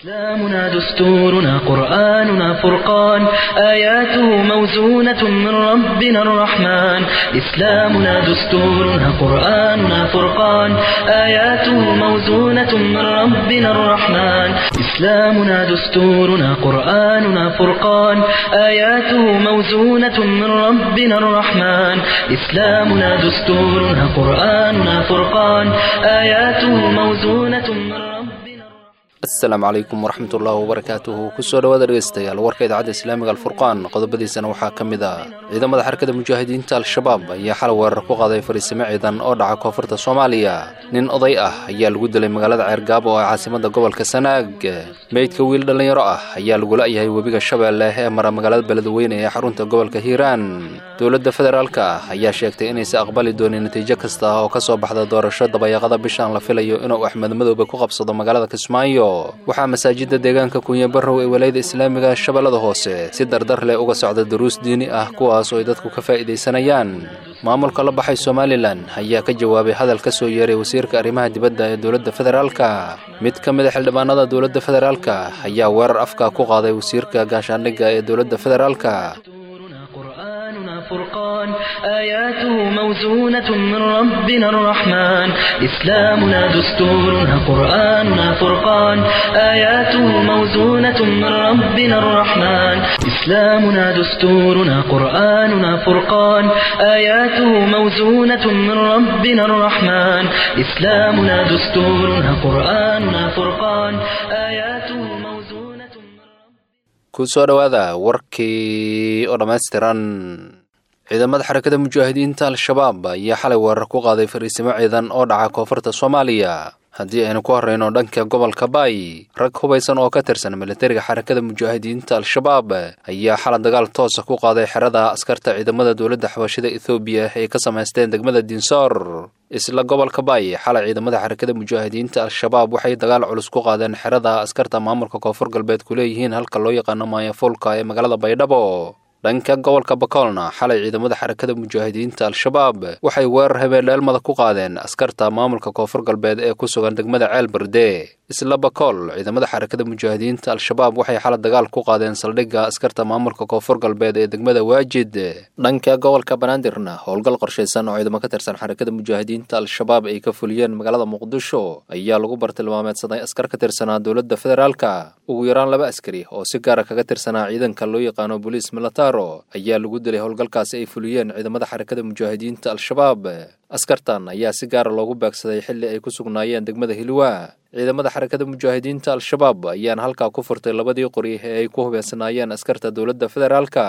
إسلامنا دستورنا قرآننا فرقان آياته موزونة من ربنا الرحمن إسلامنا دستورنا قرآننا فرقان آياته موزونة من ربنا الرحمن إسلامنا دستورنا قرآننا فرقان آياته موزونة من ربنا الرحمن إسلامنا دستورنا قرآننا فرقان آياته موزونة من ربنا الرحمن asalaamu calaykum waraxmat ullaahi wabarakaatuhu kusoo dhawaada dhegeystayaal warka idaacadda islaamiga alfurqaan qodobadiisana waxaa ka mid ah ciidamada xarakada mujaahidiinta al-shabaab ayaa xalay weerar ku qaaday fariisimo ciidan oo dhaca koonfurta soomaaliya nin oday ah ayaa lagu dilay magaalada ceergaabo oo ah caasimada gobolka sanaag meydka wiil dhallinyaro ah ayaa lagu la'yahay webiga shabeelle ee mara magaalada beledweyne ee xarunta gobolka hiiraan dowladda federaalka ah ayaa sheegtay inaysa aqbali doonin natiijo kasta oo ka soo baxda doorasho dabayaaqada bishaan la filayo inuu axmed madoobe ku qabsado magaalada kismaayo waxaa masaajida deegaanka kunya barrow ee walayada islaamiga shabeellada hoose si dardar leh uga socda duruus diini ah kuwaas oo ay dadku ka faa'iidaysanayaan maamulka la baxay somalilan ayaa ka jawaabay hadal ka soo yeeray wasiirka arrimaha dibadda ee dowladda federaalka mid ka mid a xildhibaanada dowladda federaalka ayaa weerar afka ku qaaday wasiirka gaashaandhigga ee dowladda federaalka دستورنا قرآننا فرقان آياته موزونة من ربنا الرحمن إسلامنا دستورنا قرآننا فرقان آياته موزونة من ربنا الرحمن إسلامنا دستورنا قرآننا فرقان آياته موزونة من ربنا الرحمن إسلامنا دستورنا قرآننا فرقان آياته موزونة من ربنا ku soo dhowaada warkii oo dhammaystiran ciidamada xarakada mujaahidiinta al-shabaab ayaa xalay weerar ku qaaday fariisimo ciidan oo dhaca koonfurta soomaaliya haddii aynu ku horreyno dhanka gobolka baay rag hubaysan oo ka tirsan militariga xarakada mujaahidiinta al-shabaab ayaa xalay dagaal toosa ku qaaday xerada askarta ciidamada dowladda xabashida ethoobiya ay ka samaysteen degmada dinsoor isla gobolka baay xalay ciidamada xarakada mujaahidiinta al-shabaab waxay dagaal culus ku qaadeen xerada askarta maamulka koonfur galbeed ku leeyihiin halka loo yaqaano maayafuulka ee magaalada baydhabo dhanka gobolka bakoolna xalay ciidamada xarakada mujaahidiinta al-shabaab waxay weerar habeendheelmada ku qaadeen askarta maamulka koonfur galbeed ee ku sugan degmada ceel berde isla bakool ciidamada xarakada mujaahidiinta al-shabaab waxay xalay dagaal ku qaadeen saldhigga askarta maamulka koonfur galbeed ee degmada waajid dhanka gobolka banaadirna howlgal qorshaysan oo ciidamo ka tirsan xarakada mujaahidiinta al-shabaab ay ka fuliyeen magaalada muqdisho ayaa lagu bartilmaameedsaday askar ka tirsanaa dowladda federaalka ugu yaraan laba askari oo si gaara kaga tirsanaa ciidanka loo yaqaano boliis milataro ayaa lagu dilay howlgalkaasi ay fuliyeen ciidamada xarakada mujaahidiinta al-shabaab askartan ayaa si gaara loogu baagsaday xilli ay ku sugnaayeen degmada hilwa ciidamada xarakada mujaahidiinta al-shabaab ayaana halkaa ku furtay labadii qori ee ay ku hubeysanaayeen askarta dowladda federaalka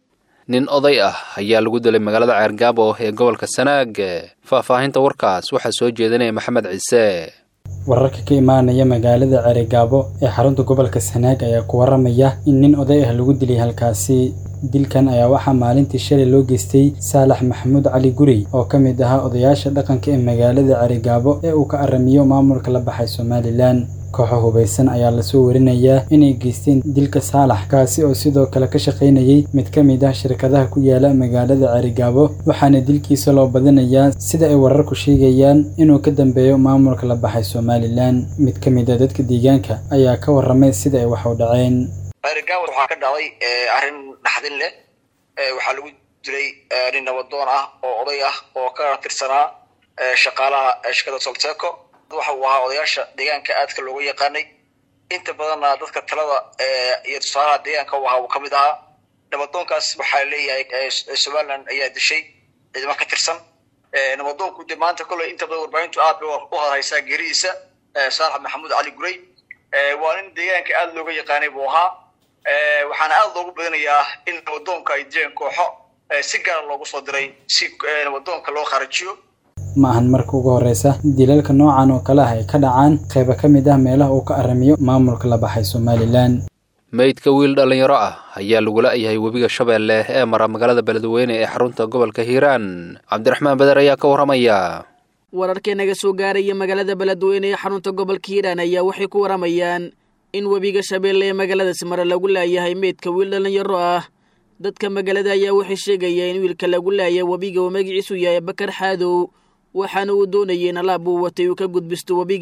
nin oday ah ayaa lagu dilay magaalada ceergaabo ee gobolka sanaag faahfaahinta warkaas waxaa soo jeedinaya maxamed ciise wararka ka imaanaya magaalada ceerigaabo ee xarunta gobolka sanaag ayaa ku waramaya in nin oday ah lagu dilay halkaasi dilkan ayaa waxaa maalintii shalay loo geystay saalax maxamuud cali gurey oo ka mid ahaa odayaasha dhaqanka ee magaalada ceerigaabo ee uu ka aramiyo maamulka la baxay somalilan kooxo hubaysan ayaa lasoo warinayaa inay geysteen dilka saalax kaasi oo sidoo kale ka shaqaynayay mid ka mid ah shirkadaha ku yaala magaalada ceerigaabo waxaana dilkiisa loo badinayaa sida ay wararku sheegayaan inuu ka dambeeyo maamulka la baxay somalilan mid ka mid a dadka deegaanka ayaa ka warramay sida ay wax u dhaceen ceerigaabo waxaa ka dhacday arrin dhaxdin leh waxaa lagu dilay nin nabadoon ah oo oday ah oo ka tirsanaa shaqaalaha shirkada solteco waxa uu ahaa odayaasha deegaanka aadka looga yaqaanay inta badanna dadka talada iyo tusaalaha deegaanka u ahaa uu kamid ahaa nabadoonkaas waxaa leeyahay somaliland ayaa dishay ciidamo ka tirsan nabadoonku de maanta kolley inta badan warbaahintu aad bay u hadhaysaa geeridiisa saalax maxamuud cali gurey waa nin deegaanka aad looga yaqaanay buu ahaa waxaana aad loogu badinayaa in nabadoonka ay dileen kooxo si gaara loogu soo diray si nabadoonka loo kharajiyo ma ahan marka ugu horreysa dilalka noocan oo kale ah ay ka dhacaan qayba ka mid ah meelaha uu ka aramiyo maamulka la baxay somalilan meydka wiil dhallinyaro ah ayaa lagu la'yahay webiga shabeelle ee mara magaalada beledweyne ee xarunta gobolka hiiraan cabdiraxmaan beder ayaa ka warramaya wararkee naga soo gaaraya magaalada beledweyne ee xarunta gobolka hiiraan ayaa waxay ku waramayaan in webiga shabeelle ee magaaladaasi mare lagu laayahay meydka wiil dhallinyaro ah dadka magaalada ayaa waxay sheegayeen in wiilka lagu laaya webiga uu magaciisu yahay bakar xaadow waxaana uu doonayay in alaab uu watay uu ka gudbisto webiga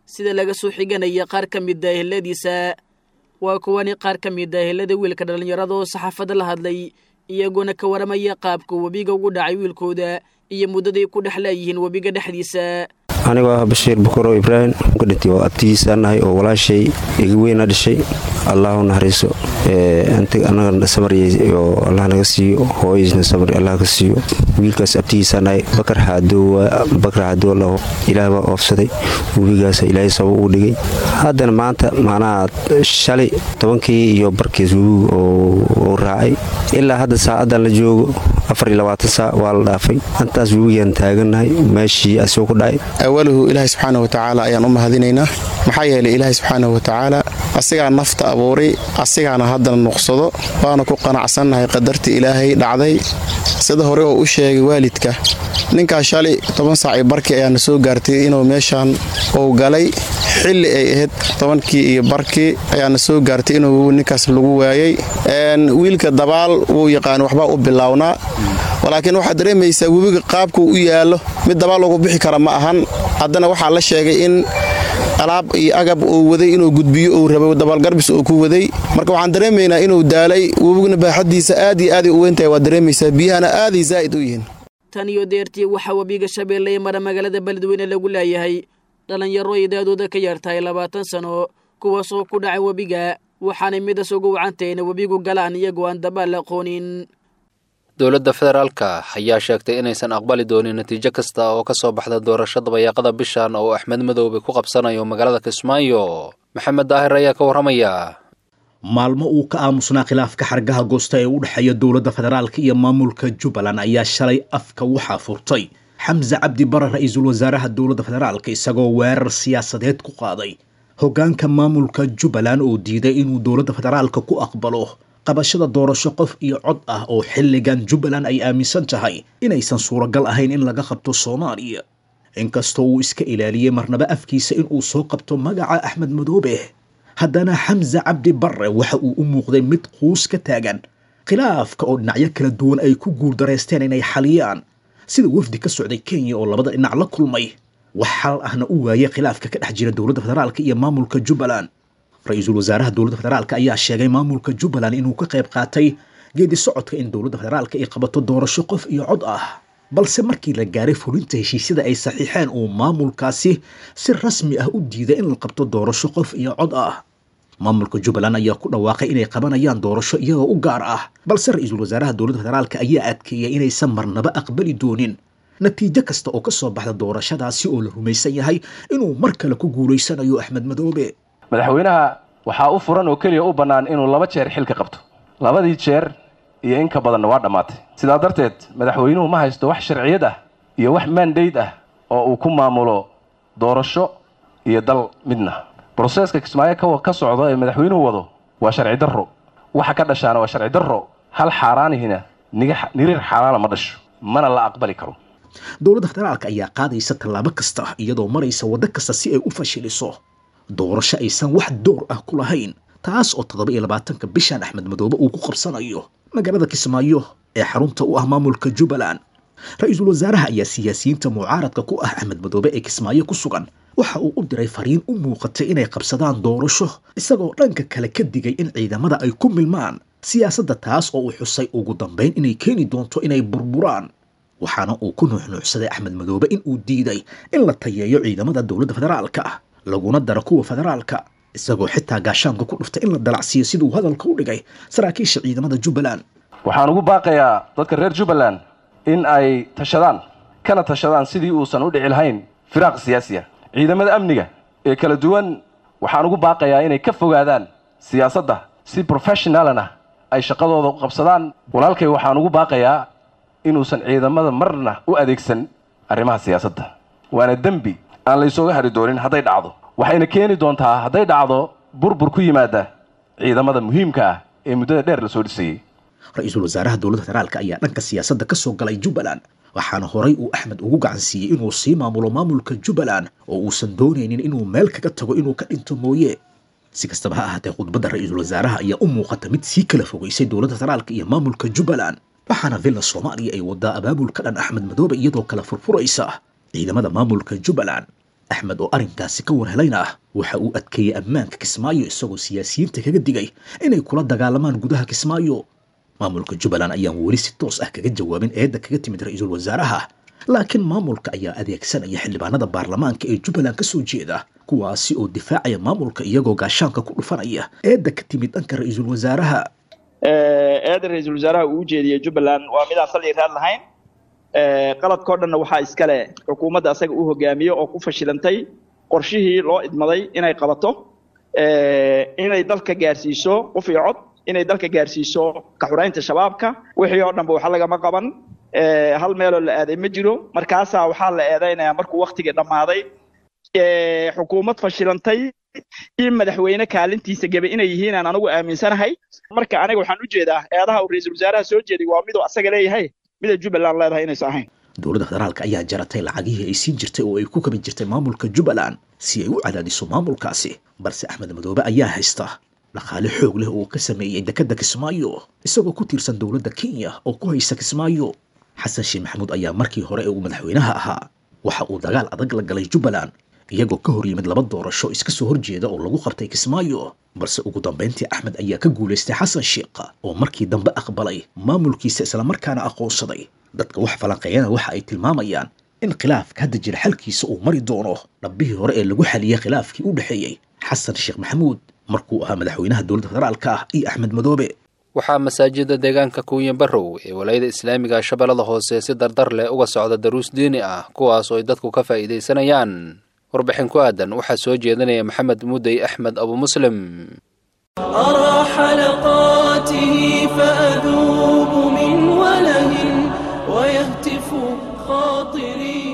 sida laga soo xiganaya qaar ka mida eheladiisa waa kuwani qaar ka mid a ehelada wiilka dhallinyarada oo saxaafadda la hadlay iyagoona ka waramaya qaabka webiga ugu dhacay wiilkooda iyo muddaday ku dhex laayihiin webiga dhexdiisa anigoo ah bashiir bukuro ibraahim ka dhintay oo abtigiisa nahay oo walaashay iga weyna dhashay allah u naxariiso anaga samariyay oo allah naga siiyo hooyisna samri allah ka siiyo wiilkaas abtigiisa nahay bakar xaadoowa laho ilaah baa oofsaday webigaasa ilaahay saba uu dhigay haddana maanta macnaha shalay tobankii iyo barkiis webigu oo raacay ilaa hadda saacadan la joogo saac waa la dhaafay intaas webigaan taagannahay meeshii asoo ku dhacay awaluhu ilaahay subxaana watacaala ayaan u mahadinaynaa maxaa yeelay ilaahay subxaana watacaala asigaa nafta abuuray asigaana haddana nuqsado waana ku qanacsannahay qadartii ilaahay dhacday sida hore oo u sheegay waalidka ninkaas shalay toban saacii barkii ayaana soo gaartay inuu meeshaan uu galay xilli ay ahayd tobankii iyo barkii ayaana soo gaartay inuu ninkaas lagu waayey wiilka dabaal wuu yaqaan waxbaa u bilownaa laakiin waxaad dareemaysaa webiga qaabkuu u yaallo mid dabaal lagu bixi kara ma ahan haddana waxaa la sheegay in alaab iyo agab uu waday inuu gudbiyo uu rabo dabaalgarbis uu ku waday marka waxaan dareemaynaa inuu daalay webiguna baaxadiisa aad iyo aaday u weyntahay waad dareemaysaa biyahana aaday zaa'id u yihiin tan iyo deertii waxaa webiga shabeelle ee mara magaalada beledweyne lagu leeyahay dhallinyaro ay daadooda ka yartahay labaatan sano kuwaasoo ku dhacay webiga waxaanay midas ugu wacantahayna webigu galaan iyagoo aan dabaal aqoonin dowladda federaalka ayaa sheegtay inaysan aqbali doonin natiijo kasta oo ka soo baxda doorashada bayaaqada bishan oo axmed madoobe ku qabsanayo magaalada kismaayo maxamed daahir ayaa ka warramaya maalmo uu ka aamusnaa khilaafka xargaha goosta ee u dhexeeya dowladda federaalka iyo maamulka jubbaland ayaa shalay afka waxaa furtay xamse cabdi bare ra-iisul wasaaraha dowladda federaalka isagoo weerar siyaasadeed ku qaaday hoggaanka maamulka jubbaland oo diiday inuu dowladda federaalka ku aqbalo qabashada doorasho qof iyo cod ah oo xilligan jubbaland ay aaminsan tahay inaysan suuragal ahayn in laga qabto soomaaliya inkastoo uu iska ilaaliyey marnaba afkiisa inuu soo qabto magaca axmed madoobe haddana xamse cabdi barre waxa uu u muuqday mid quus ka taagan khilaafka oo dhinacyo kala duwan ay ku guuldareysteen inay xaliyaan sida wafdi ka socday kenya oo labada dhinac la kulmay wax xal ahna u waayay khilaafka ka dhex jira dowladda federaalka iyo maamulka jubbaland ra-iisul wasaaraha dowladda federaalka ayaa sheegay maamulka jubbaland inuu ka qayb qaatay geedi socodka in dowladda federaalka ay qabato doorasho qof iyo cod ah balse markii la gaaray fulinta heshiisyada ay saxiixeen uu maamulkaasi si rasmi ah u diiday in la qabto doorasho qof iyo cod ah maamulka jubbaland ayaa ku dhawaaqay inay qabanayaan doorasho iyagoo u gaar ah balse ra-iisul wasaaraha dowladda federaalka ayaa adkeeyay inaysan marnaba aqbali doonin natiijo kasta oo ka soo baxda doorashadaasi oo la rumaysan yahay inuu mar kale ku guulaysanayo axmed madoobe madaxweynaha waxaa u furan oo keliya u bannaan inuu laba jeer xilka qabto labadii jeer iyo in ka badanna waa dhammaatay sidaa darteed madaxweynuhu ma haysto wax sharciyad ah iyo wax mandayd ah oo uu ku maamulo doorasho iyo dal midna broseeska kismaayo ka socdo ee madaxweynuhu wado waa sharci darro waxa ka dhashaana waa sharci darro hal xaaraanihina niriir xaaraana ma dhasho mana la aqbali karo dowladda federaalka ayaa qaadaysa tallaabo kasta iyadoo maraysa waddo kasta si ay u fashiliso doorasho aysan wax door ah ku lahayn taas oo toddoba iyo labaatanka bishan axmed madoobe uu ku qabsanayo magaalada kismaayo ee xarunta u ah maamulka jubbaland ra-iisul wasaaraha ayaa siyaasiyiinta mucaaradka ku ah axmed madoobe ee kismaayo ku sugan waxa uu u diray fariin u muuqatay inay qabsadaan doorasho isagoo dhanka kale ka digay in ciidamada ay ku milmaan siyaasadda taas oo uu xusay ugu dambayn inay keeni doonto inay burburaan waxaana uu ku nuuxnuuxsaday axmed madoobe in uu diiday in la tayeeyo ciidamada dowladda federaalka laguna daro kuwa federaalka isagoo xitaa gaashaanka ku dhuftay in la dalacsiiyo siduu hadalka u dhigay saraakiisha ciidamada jubbaland waxaan ugu baaqayaa dadka reer jubbaland in ay tashadaan kana tashadaan sidii uusan u dhici lahayn firaaq siyaasiya ciidamada amniga ee kala duwan waxaan ugu baaqayaa inay ka fogaadaan siyaasadda si professionalna ay shaqadooda u qabsadaan walaalkay waxaan ugu baaqayaa inuusan ciidamada marna u adeegsan arrimaha siyaasadda waana dembi aan laysooga hari doonin hadday dhacdo waxayna keeni doontaa hadday dhacdo burbur ku yimaada ciidamada muhiimka ah ee muddada dheer lasoo dhisayey ra-iisul wasaaraha dowladda federaalka ayaa dhanka siyaasadda ka soo galay jubbaland waxaana horay uu axmed ugu gacansiiyey inuu sii maamulo maamulka jubbaland oo uusan doonaynin inuu meel kaga tago inuu ka dhinto mooye si kastaba ha ahaatee khudbadda ra-iisul wasaaraha ayaa u muuqata mid sii kala fogeysay dowladda federaalka iyo maamulka jubbaland waxaana villa soomaaliya ay wadaa abaabul ka dhan axmed madoobe iyadoo kala furfuraysa ciidamada maamulka jubbaland axmed oo arrinkaasi ka warhelayna ah waxa uu adkeeyey ammaanka kismaayo isagoo siyaasiyiinta kaga digay inay kula dagaalamaan gudaha kismaayo maamulka jubbaland ayaan weli si toos ah kaga jawaabin eedda kaga timid ra-iisul wasaaraha laakiin maamulka ayaa adeegsanaya xildhibaanada baarlamaanka ee jubbaland ka soo jeeda kuwaasi oo difaacaya maamulka iyagoo gaashaanka ku dhufanaya eedda ka timid dhanka ra-iisul wasaaraha eeda ra-iisul wasaaraha uu ujeediyey jubbaland waa midaan saldhig raad lahayn qaladkao dhanna waxaa iskale xukuumadda asaga u hogaamiye oo ku fashilantay qorshihii loo idmaday inay qabato inay dalka gaarsiiso qof iyo cod inay dalka gaarsiiso kaxuraynta shabaabka wixii oo dhanba waxa lagama qaban hal meeloo la aaday ma jiro markaasaa waxaa la eedaynayaa markuu waktigii dhammaaday xukuumad fashilantay iyo madaxweyne kaalintiisa gebe inay yihiin aan anigu aaminsanahay marka aniga waxaan u jeedaa eedaha uu ra-iisul wasaaraha soo jeeday waa miduu asaga leeyahay mida jubbaland leedahay inaysan ahayn dowladda federaalka ayaa jaratay lacagihii ay siin jirtay oo ay ku kabi jirtay maamulka jubbaland si ay u cadaadiso maamulkaasi balse axmed madoobe ayaa haysta dhaqaale xoog leh oo ka sameeyey dekedda kismaayo isagoo ku tiirsan dowladda kenya oo ku haysa kismaayo xasan sheekh maxamuud ayaa markii hore ee uu madaxweynaha ahaa waxa uu dagaal adag la galay jubbaland iyagoo ka hor yimid laba doorasho iska soo horjeeda oo lagu qabtay kismaayo balse ugu dambayntii axmed ayaa ka guulaystay xasan sheekh oo markii dambe aqbalay maamulkiisa islamarkaana aqoonsaday dadka wax falanqeeyana waxa ay tilmaamayaan in khilaafka hadda jira xalkiisa uu mari doono dhabbihii hore ee lagu xaliyey khilaafkii u dhexeeyey xasan sheekh maxamuud markuu ahaa madaxweynaha dowladda federaalka ah iyo axmed madoobe waxaa masaajida deegaanka kuuya barrow ee walaayada islaamiga shabeellada hoose si dardar leh uga socda daruus diini ah kuwaas oo ay dadku ka faa'iidaysanayaan warbixin ku aadan waxaa soo jeedinaya maxamed mudey axmed abu muslim أرى حلقاته فأذوب من وله ويهتف خاطري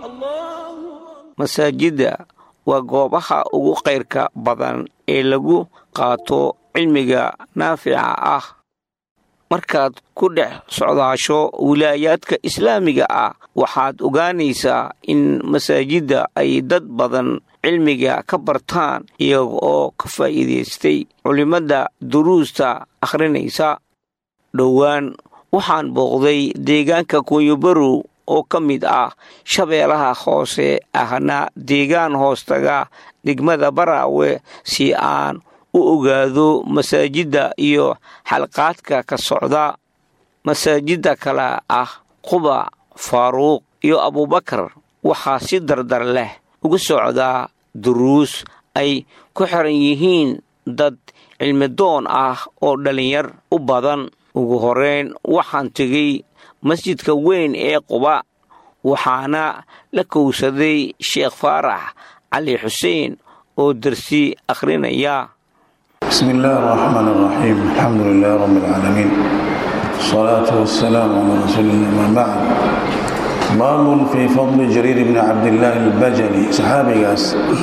masaajidda waa goobaha ugu kayrka badan ee lagu qaato cilmiga naafica ah markaad ku dhex socdaasho wilaayaadka islaamiga ah waxaad ogaanaysaa in masaajidda ay dad badan cilmiga ka bartaan iyaga oo ka faa'iidaystay culimmadda duruusta akhrinaysa dhowaan waxaan booqday deegaanka kunyobarow oo ka mid ah shabeelaha hoose ahna deegaan hoostaga degmada baraawe si aan u ogaado masaajidda iyo xalqaadka ka socda masaajidda kale ah quba faaruuq iyo abubakar waxaa si dardar leh uga socdaa duruus ay ku xiran yihiin dad cilmidoon ah oo dhallinyar u badan ugu horeyn waxaan tegey masjidka weyn ee quba waxaana la kowsaday sheekh faarax cali xuseen oo darsi akhrinaya بسم الله الرحمن الرحيم الحمد لله رب العالمين الصلاة والسلام على رسول الله ما بعد باب في فضل جرير بن عبد الله البجلي صحابي قاس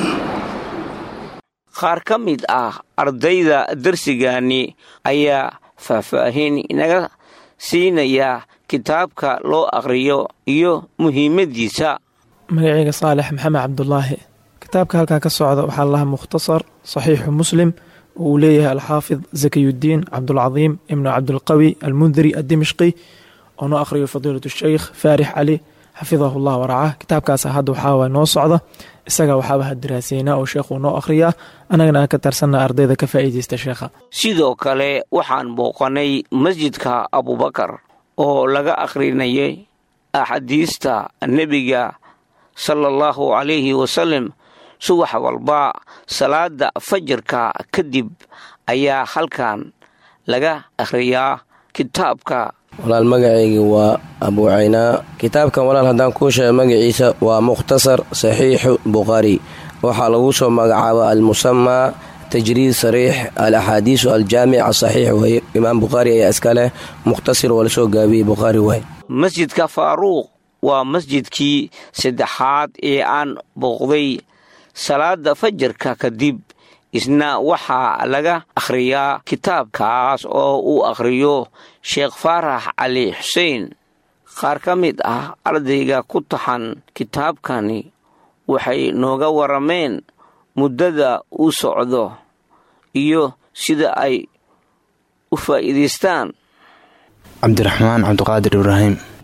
qaar ka mid ah ardayda darsigani ayaa faahfaahin inaga siinaya kitaabka loo akhriyo iyo muhiimaddiisa magacayga saalex maxamed cabdulaahi kitaabka halkaa ka socda waxaa lahaa mukhtasar saxiixu muslim oo uu leeyahay alxaafid zakiyudiin cabdulcadiim ibnu cabdulqawi almundiri addimishqi oo noo akhriyo fadiilat sheykh faarix cali xafidahu llah waracah kitaabkaas hadda waxaawa noo socda isaga waxaaba hadiraaseynaa oo sheekhuu noo akhriyaa annagana aan ka tarsanna ardayda ka faa'iidaysta sheekha sidoo kale waxaan booqanay masjidka abubakar oo laga akhrinayay axaadiista nebiga sala allahu calayhi wasalam subax walba salaada fajarka kadib ayaa halkan laga akhriyaa kitaabka walaal magacayga waa abuucaynaa kitaabkan walaal haddaan kuu sheega magaciisa waa mukhtasar saxiixu bukhaari waxaa lagu soo magacaaba almusamaa tajriid sariix al axaadiisu aljaamic asaxiix weye imaam bukhaari ayaa iska leh mukhtasir waa lasoo gaabiyey bukhaari waay masjidka faaruuq waa masjidkii saddexaad ee aan booqday salaada fajarka kadib isna waxaa laga akhriyaa kitaabkaas oo uu akhriyo sheekh faarax cali xuseen qaar ka mid ah ardayga ku taxan kitaabkani waxay nooga warameen muddada uu socdo iyo sida ay u faa'iidaystaan cabdiraxmaan cabdiqaadir ibraahim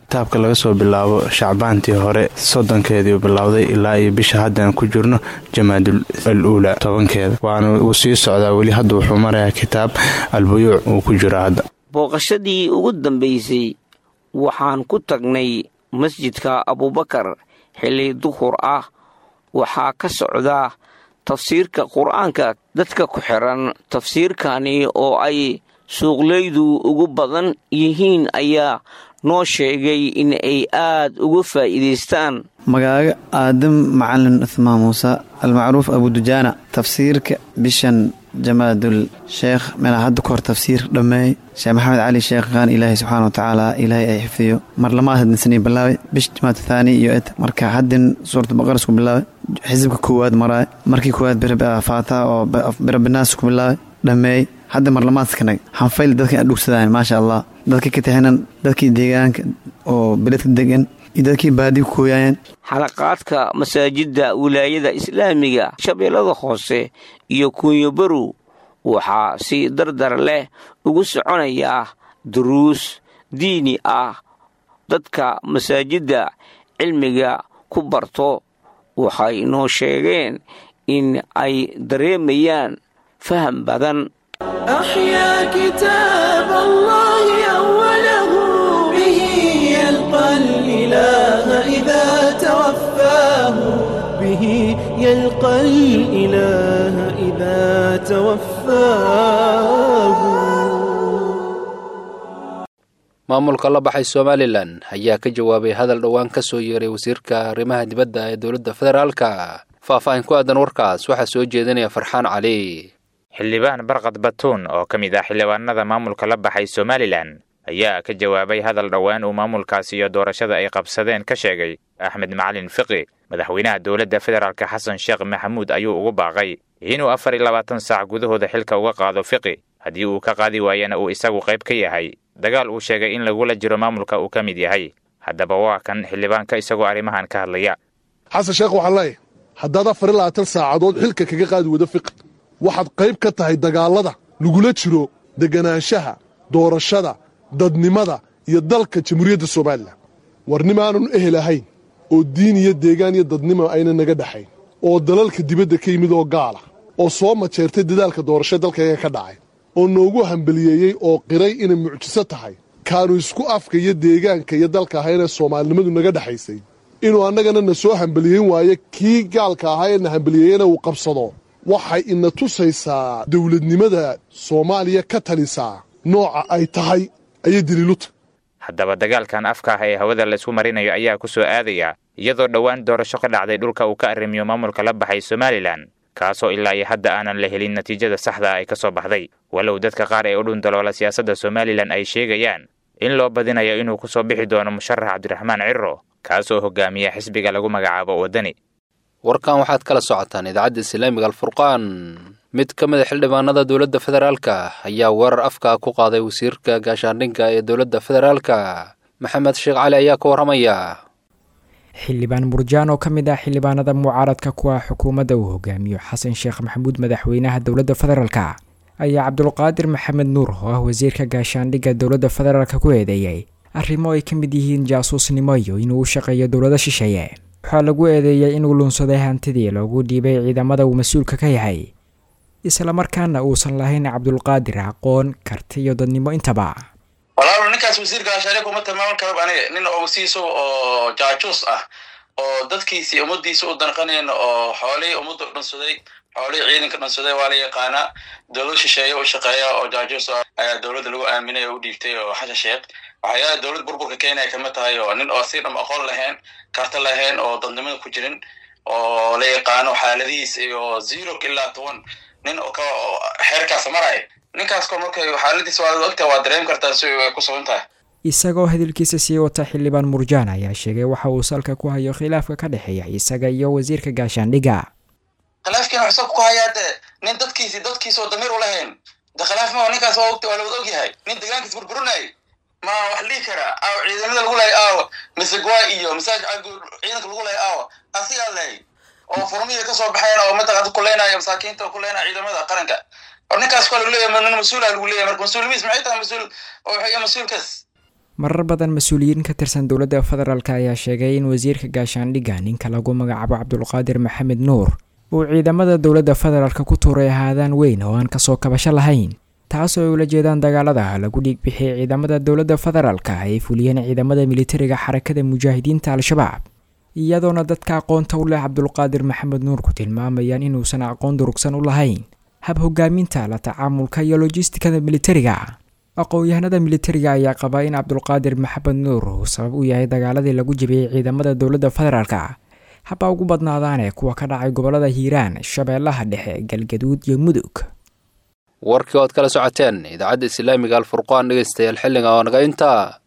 kitaabka laga soo bilaabo shacbaantii hore soddonkeedii bilowday ilaa iyo bisha haddaan ku jirno jamaadul al uula tobankeeda waana uu sii socdaa weli hadda wuxuu marayaa kitaab albuyuuc uu ku jiro hadda booqashadii ugu dambaysay waxaan ku tagnay masjidka abuubakar xilli duhur ah waxaa ka socda tafsiirka qur-aanka dadka ku xiran tafsiirkani oo ay suuqleydu ugu badan yihiin ayaa noo sheegay in ay aad uga faa'iidaystaan magaaga aadam macalin uthmaan muuse almacruuf abudujaana tafsiirka bishan jamaadul sheekh meelaa hadda ka hor tafsiir dhammeey sheekh maxamed cali sheekh qaan ilaahay subxaana wa tacaala ilaahay ay xifdiyo mar lamaad hadinsanay bilaabay bish jamaad thaani iyo ed marka haddin suurata baqara isku bilaabay xisibka koowaad maraay markii koowaad faataha oo birabinaas ku bilaabay dhammeey hadda marlamaadkanag hanfayl dadka adhugsadaan maasha allah dadka ka taxinan dadkii deegaanka oo beledka degan iyo dadkii baadi ku kooyaayeen xalaqaadka masaajidda wilaayada islaamiga shabeellada hoose iyo kunyobarow waxaa si dardar leh ugu soconayaa duruus diini ah dadka masaajidda cilmiga ku barto waxay noo sheegeen in ay dareemayaan faham badan أحيا كتاب الله أوله به يلقى الإله إذا توفاه به يلقى الإله إذا توفاه maamulka la baxay somalilan ayaa ka jawaabay hadal dhowaan ka soo yeeray wasiirka arrimaha dibadda ee dowladda federaalka faahfaahin ku aadan warkaas waxaa soo jeedinaya farxaan cali xildhibaan barkad batuun oo ka mid ah xildhibaanada maamulka la baxay somalilan ayaa ka jawaabay hadal dhowaan uu maamulkaasi iyo doorashada ay qabsadeen ka sheegay axmed macalin fiqi madaxweynaha dowladda federaalk xasan sheekh maxamuud ayuu ugu baaqay inuu afar iyo labaatan saac gudahooda xilka uga qaado fiqi haddii uu ka qaadi waayana uu isagu qayb ka yahay dagaal uu sheegay in lagula jiro maamulka uu ka mid yahay haddaba waa kan xildhibaanka isagoo arrimahan ka hadlaya xasan sheekh waxaan leeyahay haddaad afar iyo labaatan saacadood xilka kaga qaadi wado fiqi waxaad qayb ka tahay dagaallada lagula jiro deganaanshaha doorashada dadnimada iyo dalka jamhuuriyadda somalilan warnimaanun ehel ahayn oo diin iyo deegaan iyo dadnimo ayna naga dhexayn oo dalalka dibadda ka yimid oo gaala oo soo majeertay dadaalka doorasho dalkayga ka dhacay oo noogu hambaliyeeyey oo qiray inay mucjiso tahay kaanu isku afka iyo deegaanka iyo dalka ahaynee soomaalinimadu naga dhexaysay inuu annagana na soo hambaliyeyn waayo kii gaalka ahaa ee na hambaliyeeyena uu qabsado waxay ina tusaysaa dowladnimada soomaaliya ka talisaa nooca ay tahay ayay daliiluta haddaba dagaalkan afka ah ee hawada laysku marinayo ayaa ku soo aadaya iyadoo dhowaan doorasho ka dhacday dhulka uu ka arrimiyo maamulka la baxay somalilan kaasoo ilaa iyo hadda aanan la helin natiijada saxda ay ka soo baxday walow dadka qaar ee u dhundaloola siyaasadda somalilan ay sheegayaan in loo badinayo inuu ku soo bixi doono musharax cabdiraxmaan ciro kaasoo hogaamiya xisbiga lagu magacaabo waddani warkan waxaad kala socotaan idaacadda islaamiga alfurqaan mid ka mid a xildhibaanada dowladda federaalka ayaa weerar afka ku qaaday wasiirka gaashaandhigga ee dowladda federaalka maxamed sheekh cali ayaa ka warramaya xildhibaan murjaan oo ka mid ah xildhibaanada mucaaradka ku ah xukuumadda uu hogaamiyo xasan sheekh maxamuud madaxweynaha dowladda federaalka ayaa cabdulqaadir maxamed nuur oo ah wasiirka gaashaandhigga dowladda federaalka ku eedeeyey arrimo ay ka mid yihiin jaasuusnimo iyo inuu u shaqeeyo dowlado shisheeye waxaa lagu eedeeyey inuu lunsaday hantidii loogu dhiibay ciidamada uu mas-uulka ka yahay islamarkaana uusan lahayn cabdulqaadir aqoon karti iyo dadnimo intaba walaalo ninkaas wasiirka gaashaandhigga uma tilmaaman karaba aniga nin oo wasiisa oo jaajuus ah oo dadkiisii ummadiisa u danqanayn oo xoolihii ummadda u dhansaday xoolihii ciidanka dhansaday waa la yaqaanaa dowlad shisheeye u shaqeeya oo jaajuus ah ayaa dowladda lagu aaminay oo u dhiibtay oo xasha sheekh waxyaala dowlad burburka kenya kama tahay oo nin oo si dham aqoon lahayn karta lahayn oo dadnimada ku jirin oo la yaqaano xaaladihiis iyo zero ilaa toban nin oo ka xeerkaas maraya ninkaas ko markay xaaladiis waa ogta waa dareemi kartaa si ay ku sugan tahay isagoo hadalkiisa sii wata xildhibaan murjaan ayaa sheegay waxa uu salka ku hayo khilaafka ka dhexeeya isaga iyo wasiirka gaashaandhigga khilaafkiina wuxuu salka ku hayaa de nin dadkiisi dadkiisa oo damiir u lahayn de khilaaf ma ninkaas waa ogta waa la wada ogyahay nin deegaankiis burburinayay ma wax dhihi karaa aaw ciidamada lagu lahay aawa misegwa iyo masaaj ciidanka lagu lahay aawa asigaa lahay oo furmihii kasoo baxeen oo mataqaanta kuleynaya masaakiinta oo kuleynaya ciidamada qaranka or ninkaas waa lagu leeyahay nin mas-uula lagu leeyahay marka mas-uulimiis maxay tahay mas-uul oo waxay mas-uulkaas marar badan mas-uuliyiin ka tirsan dowladda federaalk ayaa sheegay in wasiirka gaashaandhigga ninka lagu magacaabo cabdulqaadir maxamed nuur uu ciidamada dowladda federaalk ku tuuray ahaadaan weyn oo aan kasoo kabasho lahayn taasoo ay ula jeedaan dagaalada lagu dhiig bixiyay ciidamada dowladda federaalka ay fuliyeen ciidamada militariga xarakada mujaahidiinta al-shabaab iyadoona dadka aqoonta u leh cabdulqaadir maxamed nuur ku tilmaamayaan inuusan aqoon durugsan u lahayn hab hogaaminta la tacaamulka iyo lojistikada militariga aqoon-yahanada militariga ayaa qabaa in cabdulqaadir maxamed nuur uu sabab u yahay dagaaladii lagu jabiyey ciidamada dowladda federaalka haba ugu badnaadaane kuwa ka dhacay gobolada hiiraan shabeellaha dhexe galgaduud iyo mudug warkii ood kala socoteen idaacadda islaamiga alfurqaan dhegeystayaal xilliga oo naga intaa